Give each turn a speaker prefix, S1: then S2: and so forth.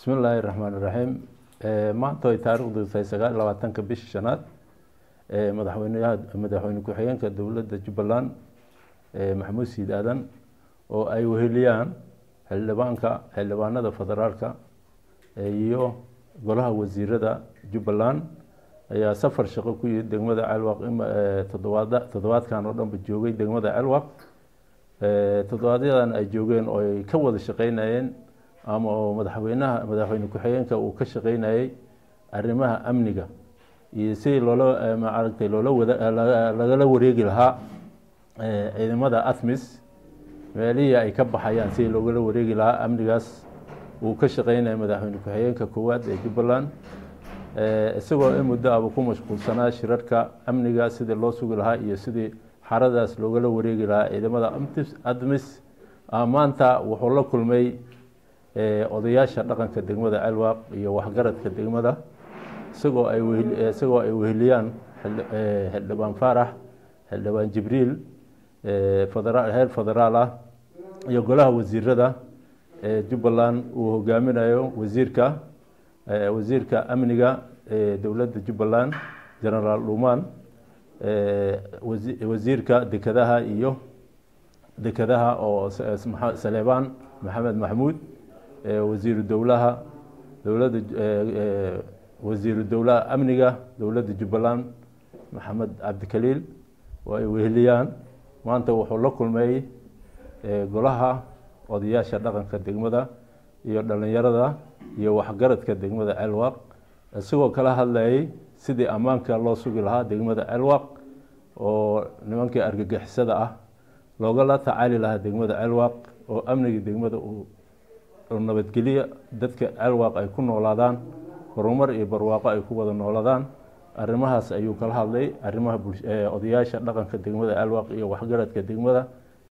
S1: bismi illaahi raxmaan iraxiim maanta ay taarikhdu tahay sagaal iyo labaatanka bisha shanaad madaxweyneyaha madaxweyne ku-xigeenka dowladda jubbaland maxamuud siid aadan oo ay weheliyaan xildhibaanka xildhibaanada federaalka iyo golaha wasiirada jubbaland ayaa safar shaqo ku yimid degmada celwaq todobaad toddobaadkan oo dhanba joogay degmada celwaq toddobaadyadaan ay joogeen oo ay ka wada shaqeynayeen ama oo madaxweynaha madaxweyne ku-xigeenka uu ka shaqeynayay arrimaha amniga iyo sidii loola maaragtay loola wada lagala wareegi lahaa ciidamada athmis meelihii ay ka baxayaan sidii loogala wareegi lahaa amnigaas uu ka shaqeynaya madaxweyne ku-xigeenka koowaad ee jubbaland isagoo in muddo aba ku mashquulsanaa shirarka amniga sidii loo sugi lahaa iyo sidii xaradaas loogala wareegi lahaa ciidamada admis maanta wuxuu la kulmay odayaasha dhaqanka degmada celwaaq iyo waxgaradka degmada isagoo ay isagoo ay weheliyaan xildhibaan faarax xildhibaan jibriil heer federaal ah iyo golaha wasiirada jubbaland uu hogaaminayo wasiirka wasiirka amniga dowladda jubbaland genaraal dhuumaan wasiirka dekadaha iyo dekadaha oo saleebaan maxamed maxmuud wasiiru dowlaha dowladda wasiiru dowlaha amniga dowladda jubbaland maxamed cabdikaliil oo ay weheliyaan maanta wuxuu la kulmay golaha odayaasha dhaqanka degmada iyo dhalinyarada iyo waxgaradka degmada celwaq isagoo kala hadlayay sidii ammaanka loo sugi lahaa degmada celwaq oo nimankii argagixisada ah loogala tacaali lahaa degmada celwaq oo amniga degmada uu nabadgeliya dadka celwaq ay ku noolaadaan horumar iyo barwaaqo ay ku wada noolaadaan arrimahaas ayuu kala hadlay arrimaha odayaasha dhaqanka degmada celwaq iyo waxgaradka degmada